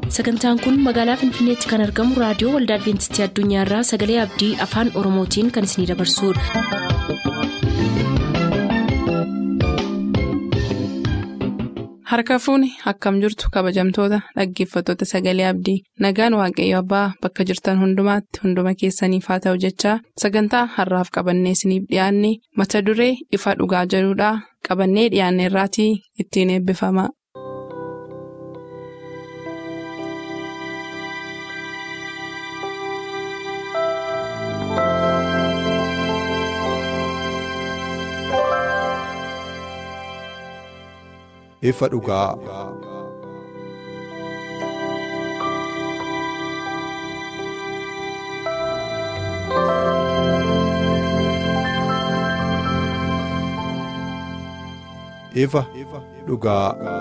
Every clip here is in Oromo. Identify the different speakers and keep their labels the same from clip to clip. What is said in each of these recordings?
Speaker 1: sagantaan kun magaalaa finfinneetti kan argamu raadiyoo waldaa adventistii addunyaarraa sagalee abdii afaan oromootiin kan isinidabarsudha.
Speaker 2: harka fuuni akkam jirtu kabajamtoota dhaggeeffattoota sagalee abdii nagaan waaqayyo abbaa bakka jirtan hundumaatti hunduma keessaniif haa ta'u jechaa sagantaa harraaf qabannee isiniif dhiyaanne mata duree ifa dhugaa jedhudhaa qabannee dhiyaanne irraatii ittiin eebbifama.
Speaker 3: ifa dhugaa. ifa dhugaa.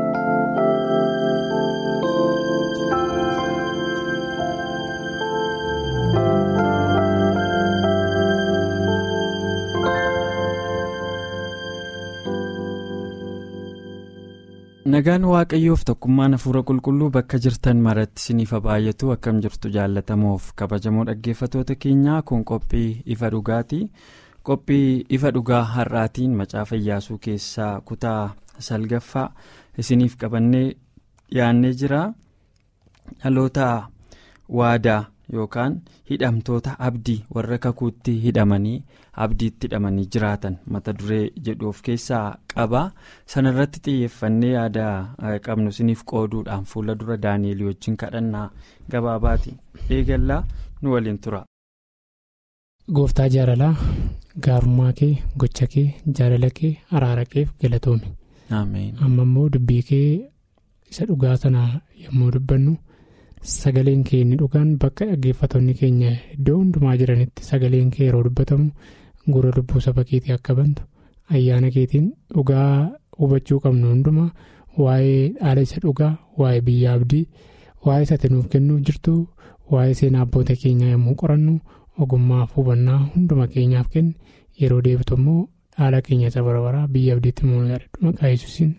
Speaker 4: nagaan waaqayyoof tokkummaan hafuura qulqulluu bakka jirtan maratti isiniif baay'atu akkam jirtu jaallatamoof kabajamoo dhaggeeffatoota keenyaa kun qophii ifa dhugaati qophii ifa dhugaa har'aatiin macaafa iyyaasuu keessaa kutaa salgaffaa isiniif qabannee dhiyaannee jira dhaloota waadaa yookaan hidhamtoota abdii warra kakuutti hidhamanii abdiitti hidhamanii jiraatan mata duree jedhu of keessaa qaba sanarratti xiyyeeffannee yaada qabnu isiniif qooduudhaan fuula dura daani'el wajjin kadhannaa gabaabaati eegallaa nu waliin tura.
Speaker 5: gooftaa jaalalaa gaarummaa kee gocha kee jaalala kee araara keef galatoomi amma immoo dubbii kee isa dhugaa sana yommuu dubbannu. Sagaleen kee inni dhugaan bakka dhaggeeffattoonni keenya iddoo hundumaa jiranitti sagaleen kee yeroo dubbatamu gurra lubbuu saba keetii akka bantu ayyaana keetiin dhugaa hubachuu qabnu hundumaa waa'ee dhaala isa dhugaa waa'ee biyya abdii waa'ee isa nuuf kennuuf jirtu waa'ee seenaa abboota keenyaa yommuu qorannu ogummaaf hubannaa hunduma keenyaaf kenni yeroo deebitu immoo dhaala keenya isa barabaraa biyya abdiitti immoo yaadadhu maqaa yesuusiin.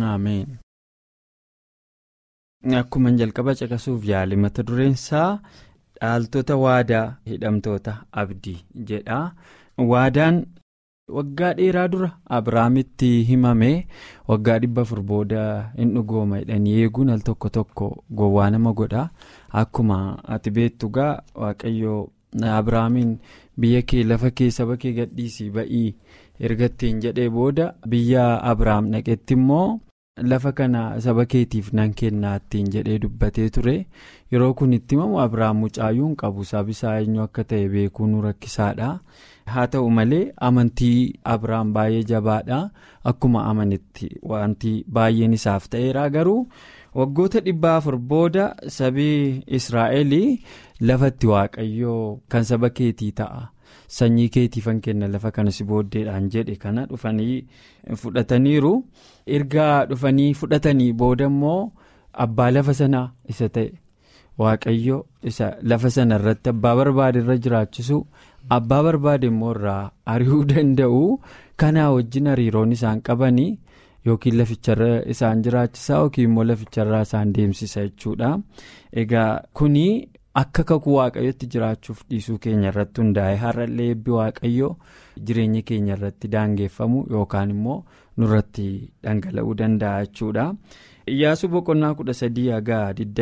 Speaker 4: Akkuma jalqaba caqasuuf yaali mata dureensaa dhaaltota waadaa hidhamtoota abdii jedha. Waadaan waggaa dheeraa dura Abiraamitti himame waggaa dhibba afur booda hin dhugooma jedhanii eeguun al tokko tokko gowwaa nama godha. Akkuma ati beektu gaa waaqayyoo Abiraamiin biyya kee lafa kee saba kee gadhiisii ba'ii ergattiin jedhee booda biyya Abiraam dhaqetti immoo. lafa kana saba keetiif nan kennaa ittiin jedhee dubbatee ture yeroo kun itti himamu abiraam mucaayyuu hin qabu sabisaa eenyu akka ta'e beekuun rakkisaadha haa ta'u malee amantii abiraam baay'ee jabaadha akkuma amanitti wanti baay'een isaaf ta'eera garuu waggoota dhibba afur booda sabii israa'el lafatti waaqayyoo kan saba keetii ta'a. sanyii keetiifan kenna lafa kana si booddeedhaan jedhe kana dhufanii fudhataniiru erga dhufanii fudhatanii booda immoo abbaa lafa sanaa isa ta'e waaqayyo isa lafa sana irratti abbaa barbaade irra jiraachisu abbaa barbaade immoo irraa ari'uu danda'u kanaa wajjin hariiroon isaan qabanii yookiin laficharra isaan jiraachisaa yookiin immoo laficharraa isaan deemsisa jechuudha egaa kuni. akka kakuu waaqayyotti jiraachuuf dhiisuu keenya irratti hundaa'e har'allee eebbi waaqayyoo jireenya keenya irratti daangeffamu yookaan immoo nurratti dhangala'uu danda'a jechuudha. Iyyaasuu boqonnaa kudha sadii haga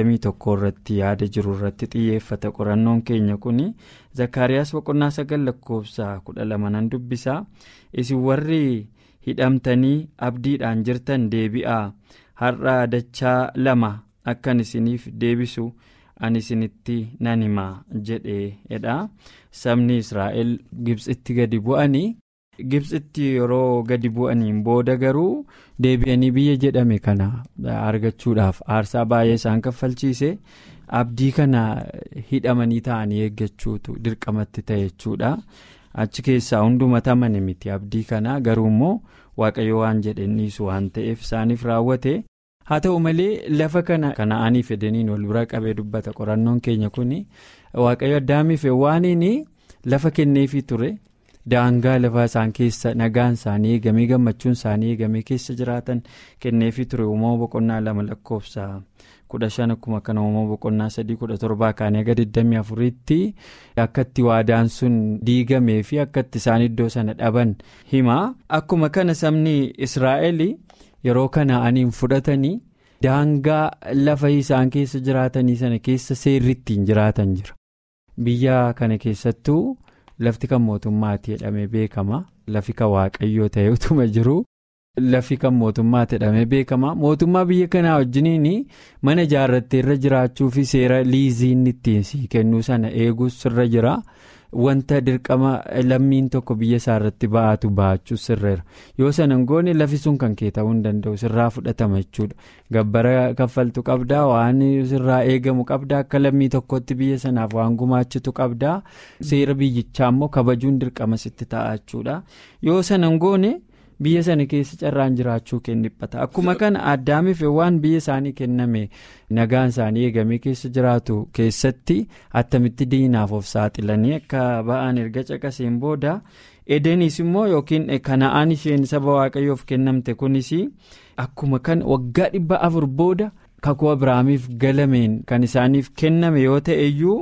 Speaker 4: 21 irratti yaada jiru irratti xiyyeeffata qorannoon keenya kun zakkaariyaas boqonnaa sagal lakkoofsa kudha lama nan dubbisa isin warri hidhamtanii abdiidhaan jirtan deebi'aa har'a dachaa lama akkan isiniif deebisu. ani isinitti nan himaa jedheedha sabni israa'el gibsitti gadi bu'anii gibsitti yeroo gadi bu'aniin booda garuu deebi'anii biyya jedhame kana argachuudhaaf aarsaa baay'ee isaan kaffalchiise abdii kana hidhamanii ta'anii eeggachuutu dirqamatti ta'e jechuudha achi keessaa hundumata amane miti abdii kana garuu immoo waaqayyo waan jedhan dhiisu waan ta'eef isaaniif raawwate. haa ta'u malee lafa kana kana'anii fedaniin wal bira qabee dubbata qorannoon keenya kun waaqayyo addaamiif waaniin lafa kenneefii ture daangaa lafaa isaan keessa nagaan isaanii eegamee gammachuun isaanii eegamee keessa jiraatan kenneefii ture uumama boqonnaa lama lakkoofsa kudha shan akkuma kana uumama boqonnaa sadii kudha torbaa kaanii aga 24tti akkatti waadaan sun diigamee fi akkatti isaan iddoo sana dhaban hima akkuma kana sabni israa'el yeroo kana'aniin fudhatanii. daangaa lafa isaan keessa jiraatanii sana keessa seerri ittiin jiraatan jira biyya kana keessattuu lafti kan mootummaatti jedhamee beekama lafi kan waaqayyoo ta'e utuma jiru lafi kan mootummaatti jedhamee beekama mootummaa biyya kanaa wajjiniin mana ijaarrattee irra jiraachuu fi seera liiziin ittiin sii kennuu sana eeguus sirra jira. wanta dirqama lammiin tokko biyya isaa irratti ba'atu ba'achuus sirreera yoo sana goone lafi sun kan kee ta'uu hin danda'u sirraa fudhatama jechuudha gabbara kaffaltu qabdaa waan sirraa eegamu qabdaa akka lammii tokkotti biyya sanaaf waan gumaachitu qabdaa seera biyyichaa immoo kabajuun dirqama sitti ta'a jechuudha yoo sana goone. biyya sana keessa carraan jiraachuu kenniphata akkuma kana addaamiif waan biyya isaanii kenname nagaan isaanii eegamee keessa jiraatu keessatti attamitti diinaaf of saaxilanii akka ba'an erga caqaseen booda edeniis immoo yookiin kana'aan isheen saba waaqayyoof kennamte kunis akkuma kan waggaa dhibba afur booda kakuu abiraamiif galameen kan isaaniif kenname yoo ta'e iyyuu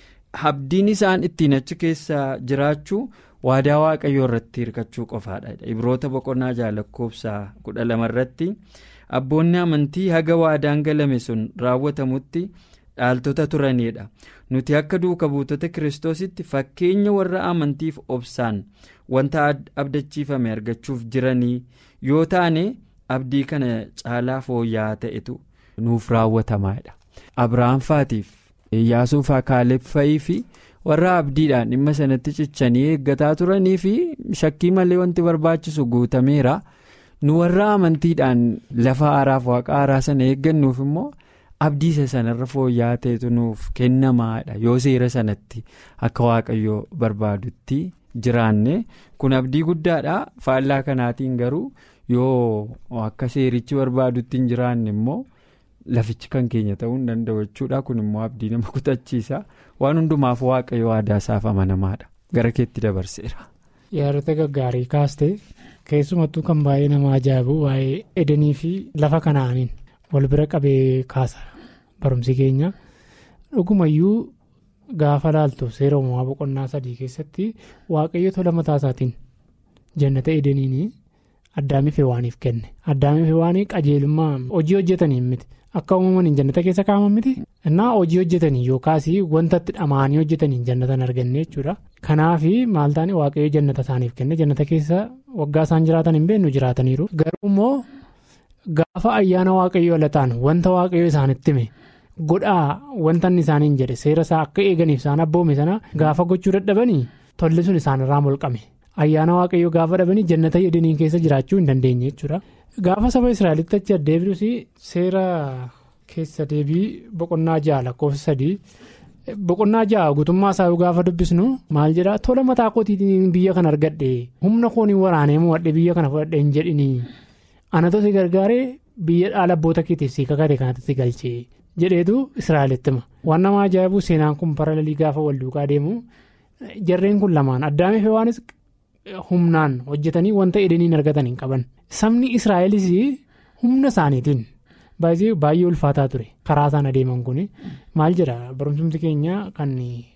Speaker 4: abdiin isaan ittiin achi keessa jiraachuu. waadaa waaqayyoo irratti hirkachuu qofaadha ibroota boqonnaa jaalakkoobsaa kudha lama irratti abboonni amantii haga waadaan galame sun raawwatamutti dhaaltota turanidha nuti akka duuka buutota kiristoositti fakkeenya warra amantiif obsaan wanta abdachiifame argachuuf jiranii yoo taane abdii kana caalaa fooyya'aa ta'etu nuuf raawwatamaadha abrahaamfaatiif iyyaasuufaa kaaleeffa'ii fi. warra abdiidhaan dhimma sanatti cichanii eeggataa turanii fi shakkii malee wanti barbaachisu guutameera nu warra amantiidhaan lafa haaraaf waaqa haaraa sana eeggannuuf immoo abdiisa sanarra fooyya'aa ta'etu nuuf kennamaadha yoo seera sanatti akka waaqayyoo barbaadutti jiraanne kun abdii guddaadha faallaa kanaatiin garuu yoo akka seerichi barbaadutti hin jiraanne immoo. lafichi kan keenya ta'uu hin danda'u jechuudha kun immoo abdii nama kutachiisa waan hundumaaf waaqayyo waadaa isaaf amanamaadha gara keetti dabarseera.
Speaker 5: yaadota gaggaarii kaaste keessumattuu kan baay'ee nama ajaa'ibu waa'ee edanii fi lafa kanaaniin wal bira qabee kaasa barumsi keenya dhugumayyuu gaafa laaltu seera uumamaa boqonnaa sadii keessatti waaqayyo tola mataa isaatiin jannata edaniin addaamiif hewaaniif kenne addaamiif hewaanii qajeelummaa hojii hojjetaniin miti. akka uumamaniin jannata keessa kaa'aman miti innaa hojii hojjetanii yookaas wanta itti dhamaanii hojjetaniin jannatan arganne jechuudha kanaaf maal taane waaqayyo jannata isaaniif kenne jannata keessa waggaa isaan jiraatan hin beeknu jiraataniiru garuu immoo gaafa ayyaana waaqayyo ala ta'an wanta waaqayyo isaanitti hime godhaa wanta inni isaaniin jedhe seera isaa akka eeganiif isaan abboome sana gaafa gochuu dadhabanii tolli sun isaanirraa molqame ayyaana waaqayyo gaafa dhabanii jannata edeniin keessa jiraachuu hin dandeenye jechuudha. gaafa saba israa'elitti achi addeebiruus seera keessa deebii boqonnaa ja'a lakkoofsa sadii boqonnaa ja'a guutummaa isaa gaafa dubbisnu maal jedhaa tola mataa kootiitiin biyya kana argadhe humna kooniin waraanee mo'adhe biyya kana fudhadhe hin jedhinii anatu si gargaaree biyya dhaala abboota keetiif si kakate kanatti si galchee jedheetu israa'elitti hima waan nama ajaa'ibu seenaan kun paralelii gaafa wal duukaa deemu jarreen kun lamaan addaamiif waanis. humnaan hojjetanii wanta edeniin argatan hin qaban sabni israa'elis humna isaaniitiin baay'ee ulfaataa ture karaa isaan adeeman kun maal jedha barumsumti keenya kan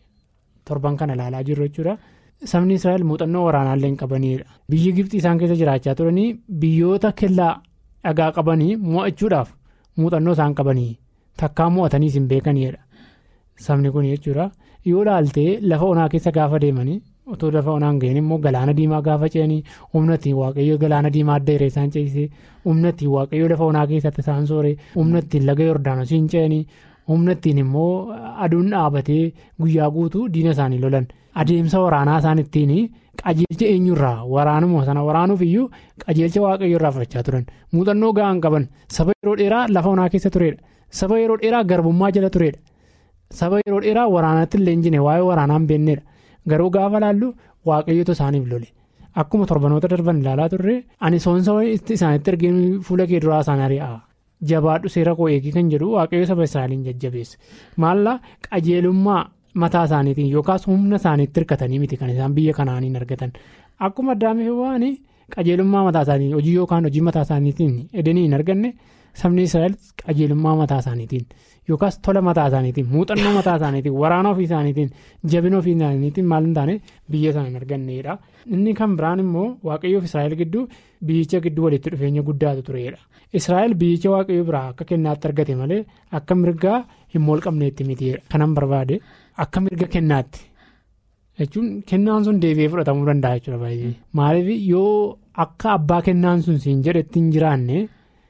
Speaker 5: torban kana ilaalaa jirru jechuudha sabni israa'el muuxannoo waraanaallee hin qabanidha biyyi gibxii isaan keessa jiraachaa turanii biyyoota kellaa dhagaa qabanii mo'achuudhaaf muuxannoo isaan qabanii takkaa mo'ataniis hin beekanidha sabni kun jechuudha yoo ilaaltee lafa onaa keessa gaafa deemanii. otoo lafa onaan ga'een immoo galaana diimaa gaafa ce'anii humna ittiin waaqayyo galaana diimaa adda hiree isaan ce'isee humna ittiin waaqayyo lafa onaa keessatti isaan sooree humna ittiin laga yordaanosiin ce'anii humna ittiin immoo aduun dhaabatee guyyaa guutuu diina isaanii lolan adeemsa waraanaa isaan ittiin qajeelcha eenyurraa waraanuma sana waraanuuf iyyuu qajeelcha waaqayyo irraa fudhachaa turan muuxannoo ga'aan qaban saba yeroo dheeraa lafa onaa keessa turedha saba yeroo dheeraa garbummaa jala turedha saba yeroo dheeraa waraanatti illee hin jine waa'ee waraanaan beennedha. garuu gaafa laallu waaqayyoota isaaniif lole akkuma torbanoota darban ilaalaa turre ani soonsa isaanitti ergeen fuula kee duraa isaan ari'a jabaadhu seera koo eegii kan jedhu waaqayyo saba israa'eliin jajjabeesse maalla qajeelummaa mataa isaaniitiin yookaas humna isaaniitti hirkatanii miti kan isaan biyya kanaaniin argatan akkuma addaamiif waan qajeelummaa mataa isaanii hojii yookaan hojii mataa isaaniitiin edanii hin arganne sabni israa'el qajeelummaa mataa isaaniitiin yookaas tola mataa isaaniitiin muuxannoo mataa isaaniitiin waraana ofii isaaniitiin jabina ofii isaaniitiin maal hin taane biyya sana hin arganneedha inni kan biraan immoo waaqayyoof israa'el gidduu biyyicha gidduu walitti dhufeenya guddaatu tureedha israa'el biyyicha waaqayyoo biraa akka kennaatti argate malee akka mirgaa hin moolqabneetti mitiidha kanan barbaade akka mirga kennaatti. jechuun kennaan sun deebi'ee fudhatamuu danda'a jechuudha baay'ee maaliif yoo akka abbaa kennaan sun siin jedhetti hin jiraanne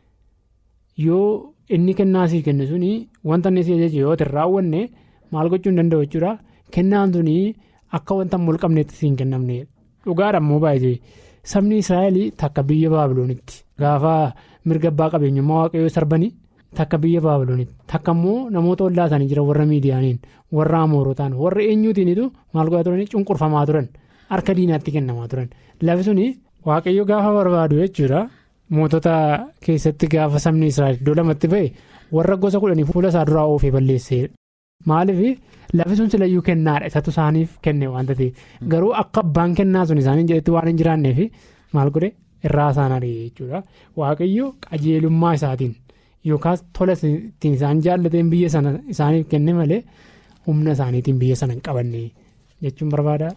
Speaker 5: yoo inni kennaa sii kennu suni wanta inni si ajaje yoo hin raawwanne maal gochuu hin danda'u jechuudha kennaan suni akka wanta mulqabneetti siin kennamne dhugaadha immoo baay'ee sabni israa'el takka biyya baabiloonitti gaafa mirga abbaa qabeenyummaa waaqayyoo sarbanii takka biyya baabiloonitti takka immoo namoota ollaa isaanii jiran warra miidiyaaniin warra amoorotaan warra eenyuutiinitu maal godhaa turanii cunqurfamaa turan harka diinaatti kennamaa turan lafi suni waaqayyo gaafa barbaadu jechuudha mootota keessatti gaafa sabni israa'el iddoo lamatti ba'e warra gosa kudhanii fuula isaa duraa oofee balleesseedha maaliif lafi sun silayyuu kennaadha isatu isaaniif kenne waanta ta'eef garuu akka abbaan kennaa sun isaaniin jedhetti waan hin jiraanneef maal godhe irraa isaan ari'e jechuudha waaqayyo qajeelummaa isaatiin. yookaas tola ittiin isaan jaallateen biyya sana isaaniif kenne malee humna isaaniitiin biyya sana hin qabanne jechuun barbaada.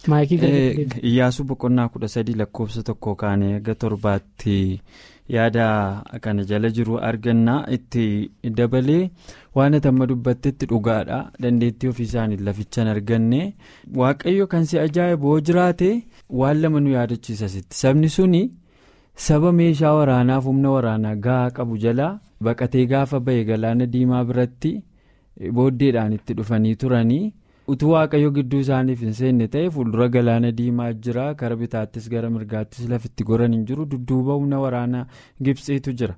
Speaker 4: Iyyaasuu boqonnaa kudha sadii lakkoofsa tokko kaanee aga torbaatti yaada kana jala jiru argannaa itti dabalee waan amma dubbattetti dhugaadha dandeettii ofii isaanii lafichaan arganne waaqayyo kan si ajaa'ibu hoo jiraate waan lama nu yaadachiisa sabni suni saba meeshaa waraanaaf humna waraanaa gahaa qabu jalaa. baqatee gaafa ba'e galaana diimaa biratti booddeedhaan itti dhufanii turanii utuu waaqayyo gidduu isaaniif hin seenne ta'e fuuldura galaana diimaa jira kara bitaattis gara mirgaattis lafitti goran hin jiru dudduuba humna waraanaa gibsiitu jira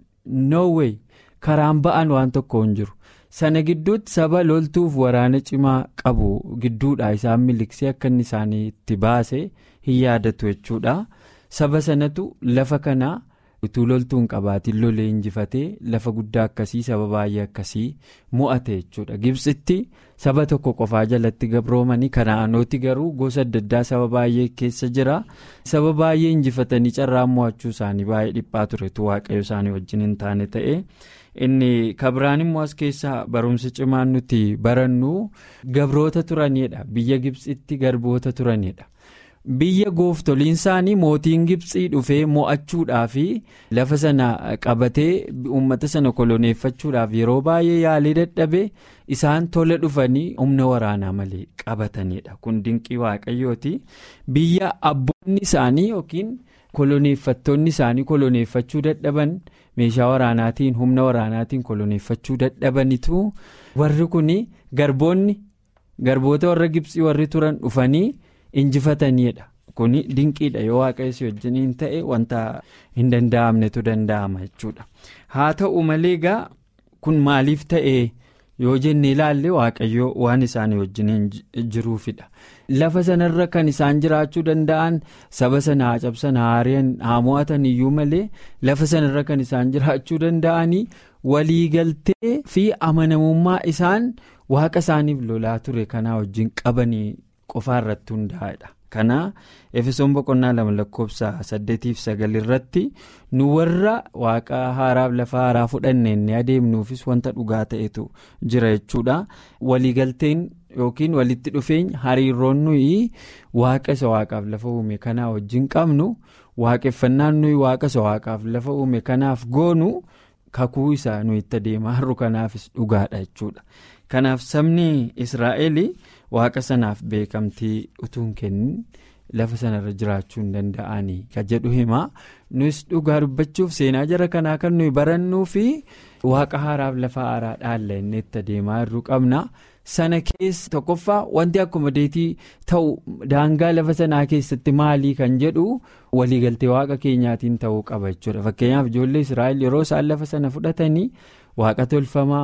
Speaker 4: noowey karaan ba'an waan tokko hin jiru sana gidduutti saba loltuuf waraana cimaa qabu gidduudha isaan miliksee akka inni isaanii itti baase hin yaadatu jechuudha saba sanatu lafa kanaa. utuu loltuun qabaatiin lolee injifatee lafa guddaa akkasii saba baay'ee akkasii mo'ate jechuudha gibsitti saba tokko qofaa jalatti gabroomanii kana'aanooti garuu gosa adda addaa saba baay'ee keessa jira saba baay'ee injifatanii carraan mo'achuu isaanii baay'ee dhiphaa turetu waaqayyo isaanii wajjin hin taane ta'e inni kabiraan immoo as keessaa barumsa cimaan nuti barannu gabroota turanidha biyya gibsitti garboota turanidha. biyya gooftoliin isaanii mootiin gibsii dhufee mo'achuudhaaf lafa sana qabatee uummata sana koloneeffachuudhaaf yeroo baay'ee yaalii dadhabe isaan tola dhufanii humna waraanaa malee qabatanidha kun dinqii waaqayyooti biyya abboonni isaanii yookiin koloneeffattoonni isaanii koloneeffachuu dadhaban meeshaa waraanaatiin humna waraanaatiin koloneeffachuu dadhabanitu warri kun garboonni garboota warra gibsii warri turan dhufanii. injifataniidha kuni dinqiidha yoo waaqayyo wajjiniin ta'e wanta hin danda'amnetu danda'ama jechuudha haa ta'u malee egaa kun maaliif ta'e yoo jenne ilaalle waaqayyo waan isaanii wajjiniin jiruufidha lafa sanarra kan isaan jiraachuu danda'an saba sana haa cabsan haa mo'atan iyyuu malee lafa sanarra kan isaan jiraachuu danda'anii waliigaltee fi amanamummaa isaan waaqa isaaniif lolaa ture kanaa wajjin qabanii. qofaa irratti hundaa'edha kana efesoon boqonnaa lama lakkoofsa saddeetiif sagal irratti nu warra waaqa haaraaf lafa haaraa fudhanneen ni adeemnuufis wanta dhugaa ta'etu jira jechuudha waliigalteen yookiin walitti dhufeenya hariiroon nuyi waaqa isa waaqaaf lafa uume kanaa wajjin qabnu waaqeffannaan nuyi waaqa isa waaqaaf lafa uume kanaaf goonu kakuu isaa nuyi itti adeemaa jirru kanaafis dhugaadha jechuudha kanaaf sabni israa'el. waaqa sanaaf beekamtii utuun kennin lafa sanarra jiraachuu hin danda'anii kan jedhu hima nus dhugaa dubbachuuf seenaa jara kanaa kan nuyi barannuu fi waaqa haaraaf lafa haaraa dhaalla inni itti adeemaa jirru qabna sana keessa tokkoffaa wanti akkuma deetii ta'u daangaa lafa sanaa keessatti maalii kan jedhu waliigaltee waaqa keenyaatiin ta'uu qaba jechuudha fakkeenyaaf ijoollee israa'el yeroo isaan lafa sana fudhatanii waaqa tolfamaa.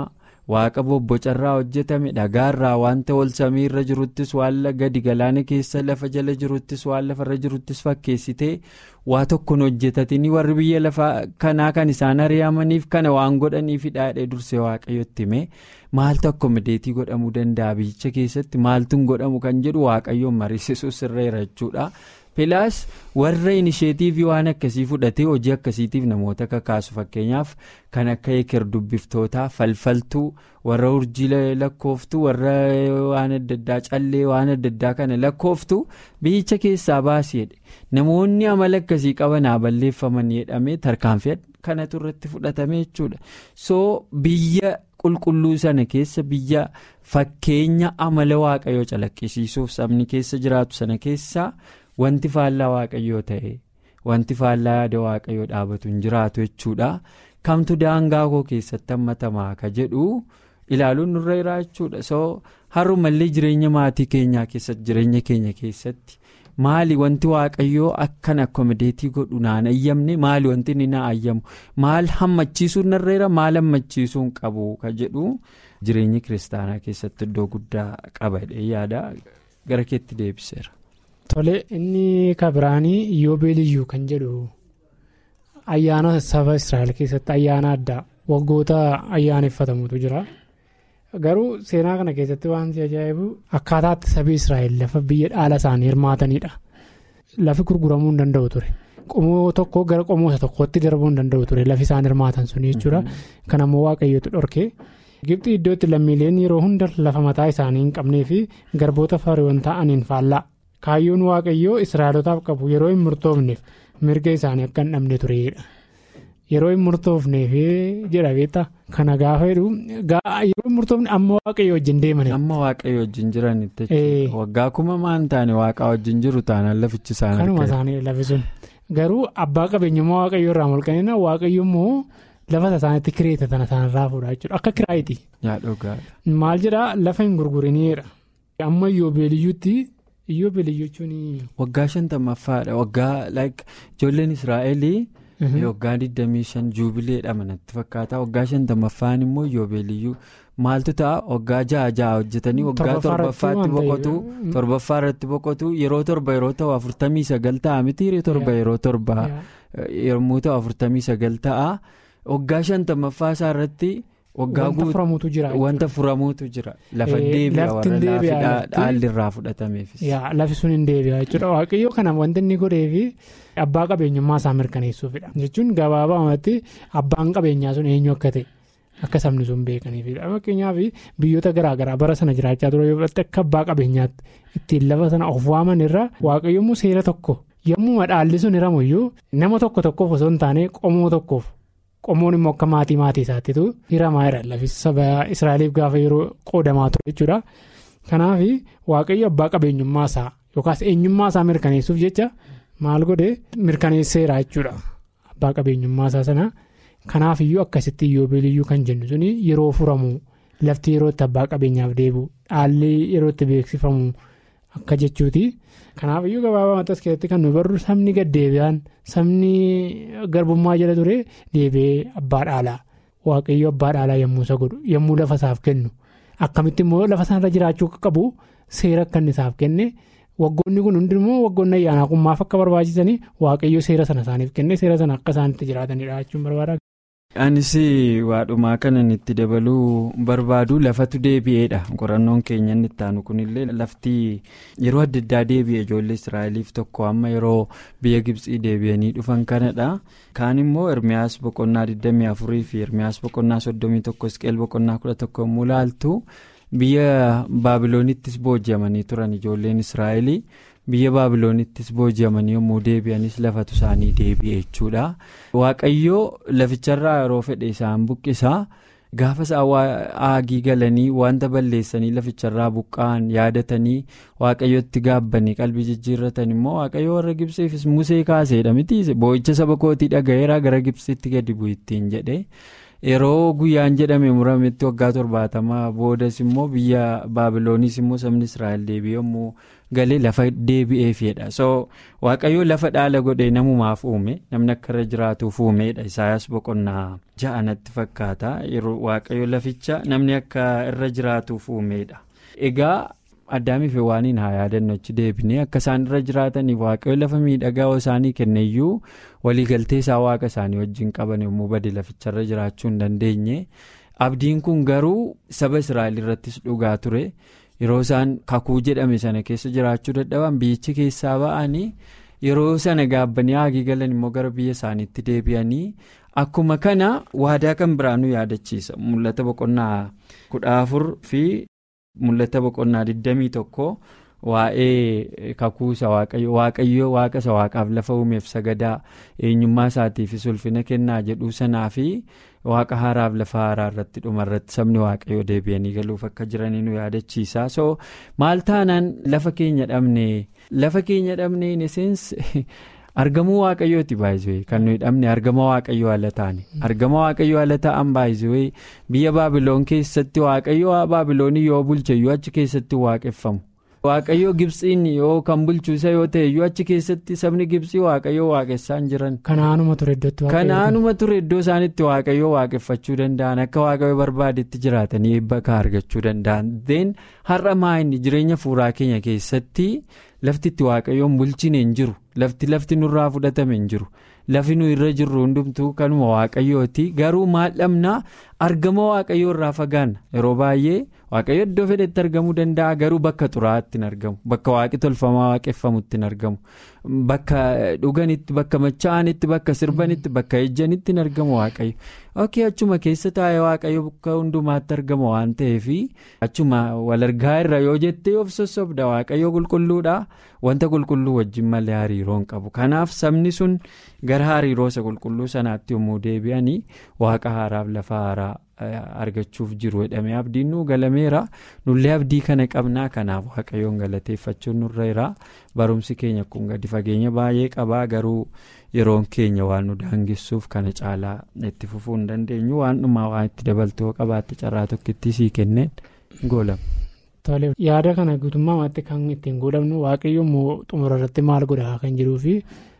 Speaker 4: waaqa bobbocarraa hojjetame dhagaarraa wanta ol samiirra jiruttis waan gadi galaana keessa lafa jala jiruttis waan lafarra jiruttis fakkeessitee waa tokkoon hojjetatanii warri biyya lafaa kanaa kan isaan ari'amaniif kana waan godhaniif hidhaadhee dursee waaqayyotti hime maaltu akkomodeetii godhamuu danda'a biyyicha keessatti maaltuun godhamu kan jedhu waaqayyoon mariisisuu sirreera jechuudha. pilaas warra inisheetiivii waan akkasii fudhatee hojii akkasiitiif namoota kakaasu fakkeenyaaf kan akka eker dubbiftootaa falfaltuu warra urjii lakkooftuu warra waan adda addaa callee waan adda addaa kana lakkooftuu biyyicha keessaa baasiidha namoonni amala akkasii qaban haa balleeffaman jedhamee tarkaanfii kanatu irratti fudhatame jechuudha soo biyya qulqulluu sana keessa biyya fakkeenya amala waaqayyoo calaqqisiisuuf sabni keessa jiraatu sana keessaa. wanti faallaa waaqayyoo ta'e wanti faallaa yaada waaqayyoo dhaabatu hin jiraatu jechuudha kamtu daangaa koo keessatti hammatamaa ka jedhu ilaaluun nurra jira jechuudha soo har'umallee jireenya maatii keenyaa keessatti jireenya keenya keessatti maali wanti waaqayyoo akkan akkomodeetii godhu naan ayyamne maali wanti inni na ayyamu maal hammachiisuun narra jira maal hammachiisuun qabu ka jedhu jireenya kiristaanaa keessatti iddoo guddaa qabadhe yaada gara keetti deebiseera.
Speaker 5: Tole inni kabiraanii yoobeeliyyuu kan jedhu ayyaana saba Israa'el keessatti ayyaana addaa waggoota ayyaaneffatamutu jira. Garuu seenaa kana keessatti waan si ajaa'ibu akkaataatti sabi Israa'el lafa biyya dhaala isaanii hirmaatanidha. Lafi gurguramuu hin danda'u ture. Qomoo tokko gara qomoo tokkootti darbuu hin danda'u ture lafi isaan hirmaatan suni jechuudha. Kan ammoo waaqayyootu dhorkee. Gibxii iddootti lammiileen yeroo hunda lafa mataa isaanii hin qabnee fi garboota fariiwwan ta'aniin faallaa. kaayyoon waaqayyoo israa'elotaaf qabu yeroo hin murtoofneef mirga isaanii akka hin dhabne tureedha yeroo hin murtoofneef jedha beektaa kana gaafa jedhu yeroo hin murtoofne amma waaqayyo wajjin deeman.
Speaker 4: amma waaqayyo wajjin jiranitti waggaa kuma maan taane waaqaa wajjin jiru taanaan lafichi isaan
Speaker 5: kanuma isaanii lafi sun garuu abbaa qabeenyummaa waaqayyoo irraa mulqanina waaqayyo immoo lafa isaaniitti kireeffatan isaanirraa fuudha jechuudha akka kiraayiti. maal jedhaa lafa hin gurguriniidha amma yoobeeliyyuutti. Iyyoobeeliyyuu jechuun.
Speaker 4: Waggaa shantamaffaadha waggaa ijoolleen Israa'elii waggaa 25 juubileedha manatti fakkaata waggaa shantamaffaan immoo iyyoobeeliyyuu maaltu ta'a waggaa ja'a ja'a hojjetanii waggaa torbaffaatti boqotu torbaffaa irratti boqotu yeroo torba yeroo ta'u afurtamii sagal ta'a miti torba yeroo torba yommuu ta'u afurtamii sagal ta'a waggaa shantamaffaa isaa irratti. waggaa wanta furamuutu jira lafa deebi'a warra dhaalli irraa fudhatameefis.
Speaker 5: lafi sun hin deebi'a jechuudha waaqayyoo kana wanti inni godheefi abbaa qabeenyummaa isaa mirkaneessuufidha jechuun gabaabumatti abbaan qabeenyaa sun eenyu akka ta'e akka sabni sun beekaniifidha fakkeenyaaf biyyoota garaagaraa bara sana jiraachaa ture yoo fudhatte akka abbaa qabeenyaatti ittiin lafa sana of waaman irra waaqayyoommoo seera tokko yommuu dhaalli sun hiramuyyuu nama tokko tokkoof osoo hin taane qomoo tokkoof. qomoon immoo akka maatii maatii isaattitu hiramaa jira lafi saba israa'eliif gaafa yeroo qoodamaa ture jechuudha kanaaf waaqayyo abbaa qabeenyummaa isaa yookaas eenyummaa isaa mirkaneessuuf jecha maal godhe mirkaneesseera jechuudha abbaa qabeenyummaa isaa sana kanaaf iyyuu akkasitti iyyoobeeliyyuu kan jennu suni yeroo furamu lafti yerootti abbaa qabeenyaaf deebi'u dhaalli yerootti beeksifamu akka jechuuti. kanaaf iyyuu gabaabaa as keessatti kan nu barru sabni gad deebi'aan sabni garbummaa jala ture deebi'ee abbaa dhaalaa waaqayyo abbaa dhaalaa yommuu isa godhu yommuu lafa isaaf kennu akkamitti immoo lafa sanarra jiraachuu qabu seera akka inni isaaf kenne waggoonni kun hundi immoo waggoonni ayyaanaa kun maaf akka barbaachisanii waaqayyo seera sana isaaniif kenne seera sana akka isaanitti jiraatanidha jechuun barbaada.
Speaker 4: anis waadhumaa kanan itti dabaluu barbaadu lafatu deebi'eedha qorannoon keenya inni itti aanu kunillee lafti yeroo adda addaa deebi'e ijoollee israa'eliif tokko amma yeroo biyya gibsii deebi'anii dhufan kanadha kaan immoo ermiyaas boqonnaa 24 fi ermiyaas boqonnaa 31 isqeel boqonnaa 11 yommuu laaltu biyya baabiloonittis booji'amanii turan ijoolleen israa'elii. biyya baabiloonittis booji'amanii yommuu deebi'anis lafatu isaanii deebi'e jechuudha waaqayyoo laficharraa yeroo fedhe isaan buqqisaa gaafa isaan aagii galanii wanta balleessanii laficharraa buqqa'an yaadatanii waaqayyotti gaabbanii qalbii jijjiirratan immoo waaqayyoo warra gibsiifis musee kaaseedha miti boo'icha saba kootii dhaga'eera gara gibsiitti gadi bu'ittiin jedhe yeroo guyyaan jedhame murametti waggaa torbaatamaa boodas immoo biyya baabilooniis immoo sabni israa'el deebi'ee yommuu galee lafa deebi'eefidha so waaqayyoo lafa dhaala godhee namumaaf uume namni akka irra jiraatuuf uumedha isaayaas boqonnaa ja'anatti fakkaata yeroo waaqayyoo laficha namni akka irra jiraatuuf uumedha egaa. addaamiif waaniin haa yaadannu achi deebinee akka isaan irra jiraataniif waaqayyo lafa miidhagaa isaanii kenneyyuu waliigaltee isaa waaqa isaanii wajjin qaban yommuu bade laficharra jiraachuu hin dandeenye abdiin kun garuu saba israa'el irrattis dhugaa ture yeroo isaan kakuu jedhame sana keessa jiraachuu dadhaban biyyichi keessaa ba'anii yeroo sana gaabbanii haagii galan immoo gara biyya isaaniitti deebi'anii akkuma kana waadaa kan biraanuu yaadachiisa mul'ata boqonnaa kudha afur fi. mul'ata boqonnaa 21 waa'ee kakuusa waaqayyoo waaqa isa waaqaaf lafa uumeef sagadaa eenyummaa isaatiifis ulfina kennaa jedhuu sanaa fi waaqa haaraaf lafa haaraa irratti dhumarratti sabni waaqayyoo deebi'anii galuuf akka jiranii nu yaadachiisa so maal taanaan lafa keenya dhabne lafa keenya dhabne in essence argamuu waaqayyooti baay'isee kan nuyi dhabne argama waaqayyoo ala taane argama waaqayyoo ala ta'an baay'isee biyya baabiloon keessatti waaqayyoo baabiloonii yoo bulcheyyuu achi keessatti waaqeffamu waaqayyoo gibsiin yoo kan bulchuusa yoo ta'eyyuu achi keessatti sabni gibsii waaqayyoo waaqessaan jiran.
Speaker 5: kanaanuma ture iddootti
Speaker 4: kanaanuma ture iddoo isaanitti waaqayyoo waaqeffachuu danda'an akka waaqayyoo barbaadetti jiraatanii bakka argachuu danda'an deen har'a maayini jireenya fuuraa keenya keessatti. lafti itti waaqayyoon bulchine hin jiru lafti lafti nurraa fudhatame hin jiru lafi nu irra jirru hundumtuu kanuma waaqayyooti garuu maal dhabnaa argama waaqayyoo irraa fagaanna yeroo baay'ee waaqayyo iddoo fedhetti argamuu danda'a garuu bakka xuraa'aatti hin argamu bakka waaqi tolfamaa waaqeffamutti hin argamu bakka dhuganitti bakka machaa'anitti bakka sirbanitti bakka ejjanitti hin argamu waaqayyo ok achuma keessa taa'ee waaqayyo bakka hundumaatti argama waan ta'eef achuma walargaa irra yoo jettee of sossobda waaqayyo qulqulluudha wanta qulqulluu wajjin malee hariiroo hin qabu kanaaf sabni sun gara hariiroo isa qulqulluu sanaatti yommuu deebi'anii waaqa haaraaf lafa haaraa argachuuf jiru jedhamee abdiin nu galameera nullee abdii kana qabnaa kanaaf waaqayyoon galateeffachuun nurra jira barumsi keenya kun gadi fageenya baay'ee qabaa garuu yeroon keenya waan nu daangessuuf kana caalaa itti fufuu hin dandeenyu waan dhumaa waan itti dabaltoo qabaatte carraa tokkittii sii kenneen goolama.
Speaker 5: Tole yaada kana guutummaa ammaatti kan ittiin godhamnu waaqayyo immoo xumura irratti maal godhaa kan jiruu fi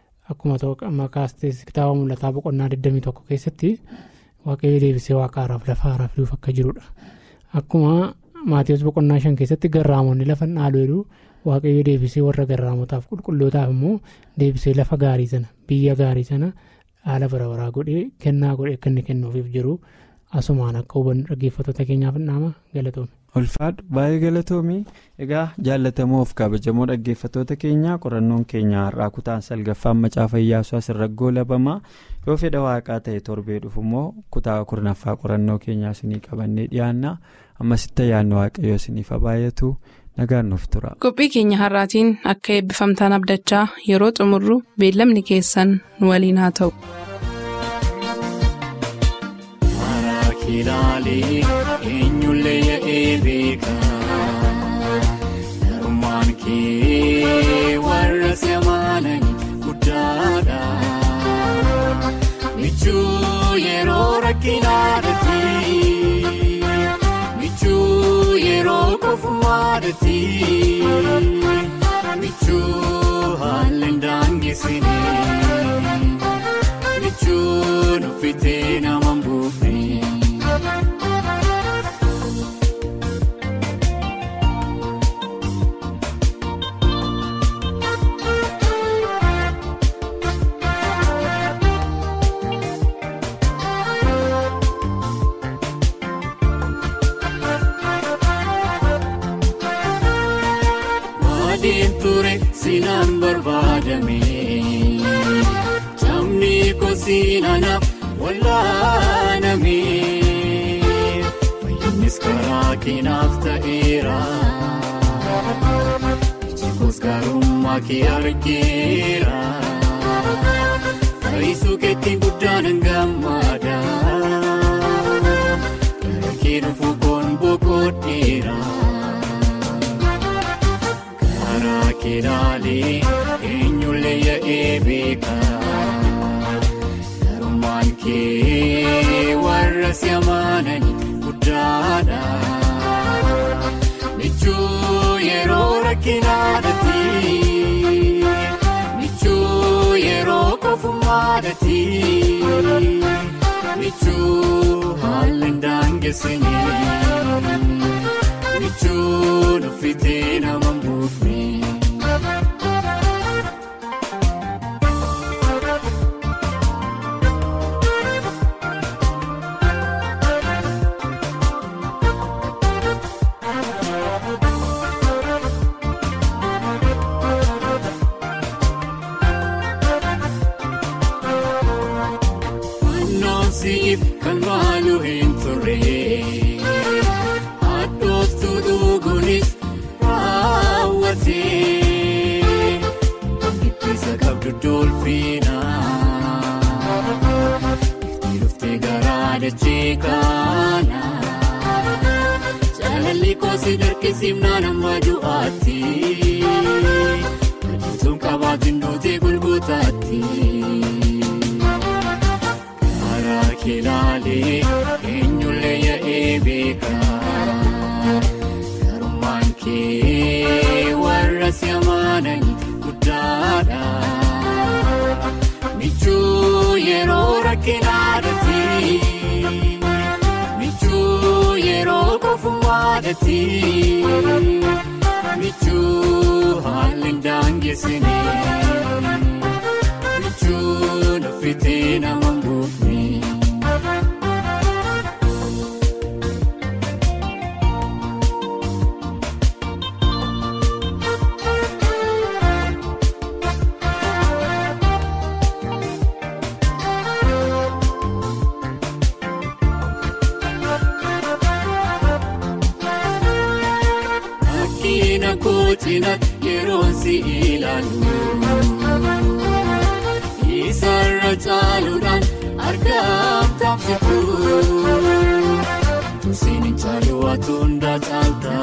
Speaker 5: akkuma makaastee kitaaba mul'ataa boqonnaa 21 keessatti waaqayyo deebisee waaqa haaraaf lafa haaraaf fiduuf akka jirudha. Akkuma maatiiwwan boqonnaa shan keessatti garraamonni lafa dhaaluu jedhu waaqayyo deebisee warra garraamotaaf qulqullootaaf immoo deebisee lafa gaarii sana biyya gaarii sana haala bara baraa godhee kennaa godhee akka inni kennuufiif jiru asumaan akka hubannu dhaggeeffattoota keenyaaf nama galatoome.
Speaker 4: ulfaadhu baay'ee galatoomii egaa jaallatamoof kabajamoo dhaggeeffattoota keenya qorannoon keenya har'aa kutaan salgaffaan macaafa iyyaasuu asirra goolabamaa yoo fedha waaqaa ta'e torbee dhufu immoo kutaa kurnaffaa qorannoo keenyaa isinii qabannee dhiyaanna ammasitti ayyaanni waaqayyoo isiniif baay'atu nagaan nuuf tura.
Speaker 2: qophii keenya har'aatiin akka eebbifamtaan abdachaa yeroo xumurru beellamni keessan nu waliin haa ta'u.
Speaker 6: ilaalee eenyullee yaa'ee beeka garummaan kee warra si amanan guddaadha michuu yeroo rakkinaadhaati michuu yeroo kofumaadhaati michuu haalli daangesine michuu nuffitee nama buufne. Sinaan barbaadame jamni kosiinanaaf wallaaname fayyinnis karaa keenaaf ta'eera ijjikoos gaarummaa kee argeera fayyisuu keetti guddaan gammada gara kee dhufuu koon boqodheera. Karaa keelaalee eenyullee yaa'ee beeka garummaan kee warra si amaananii guddaadha. Michuu yeroo rakkinaadhaati. Michuu yeroo kofummaadhaati. Michuu haalli daangesine. Michuu nuffitee nama mbuufne. Siif kan maalu hin turre Addooftuu dhuguunis raawwate Giddisa qabdu dolfiinaa Ifti dhuftee garaa dachee kaana Jaalalli koosi darkisiifnaan amma du'aatti Adeemtuun qabaatiin duutee gulgutaatti. Kilaalee eenyullee yaa'ee beekaa Garummaan kee warra si amaananii guddaadha. Michuu yeroo rakkinaadhaati. Michuu yeroo kofummaadhaati. Michuu haalli daangesine. Michuu nuffitee nama mbuufne. Kootina yeroo si ilaalu Isarra caaluudhaan argaam taasisu Tusiin caalu waatu hundaa caalta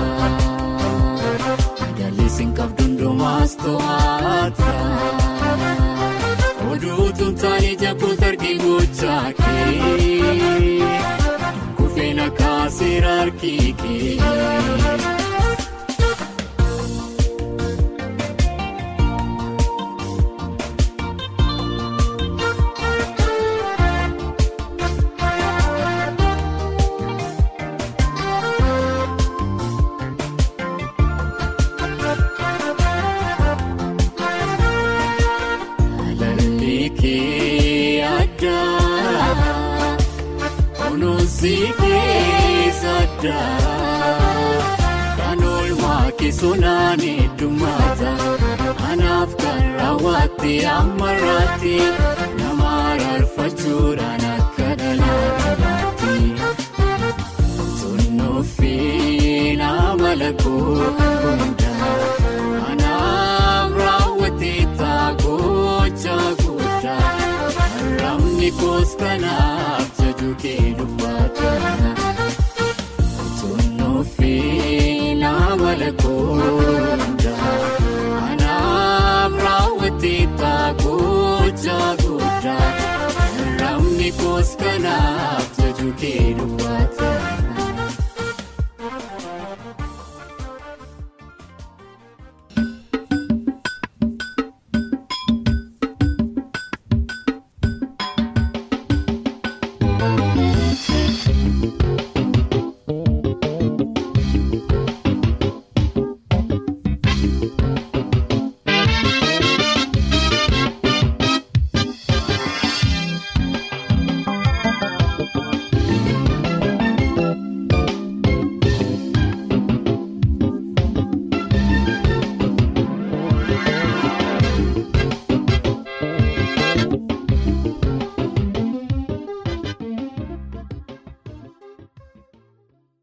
Speaker 6: Madaalliin qabdu hundumaas to'ata Oduutuun taa'ee jabboota arginu gochaa kee Kufeena kaaseera harkii kee. Kan oolmaa keessonaan heddummata anaaf kan raawwatte ammarraatti nama rarfachuudhaan akka dhalaatti Sunnuufi nama lakkoo hundaa anaaf raawwatte taagocha guddaa ramni koos kanaaf jaju kee dubbata. Nama lakkoo anaaf raawwate taagocha guddaa ramni koos kanaaf jaju kee dubbata.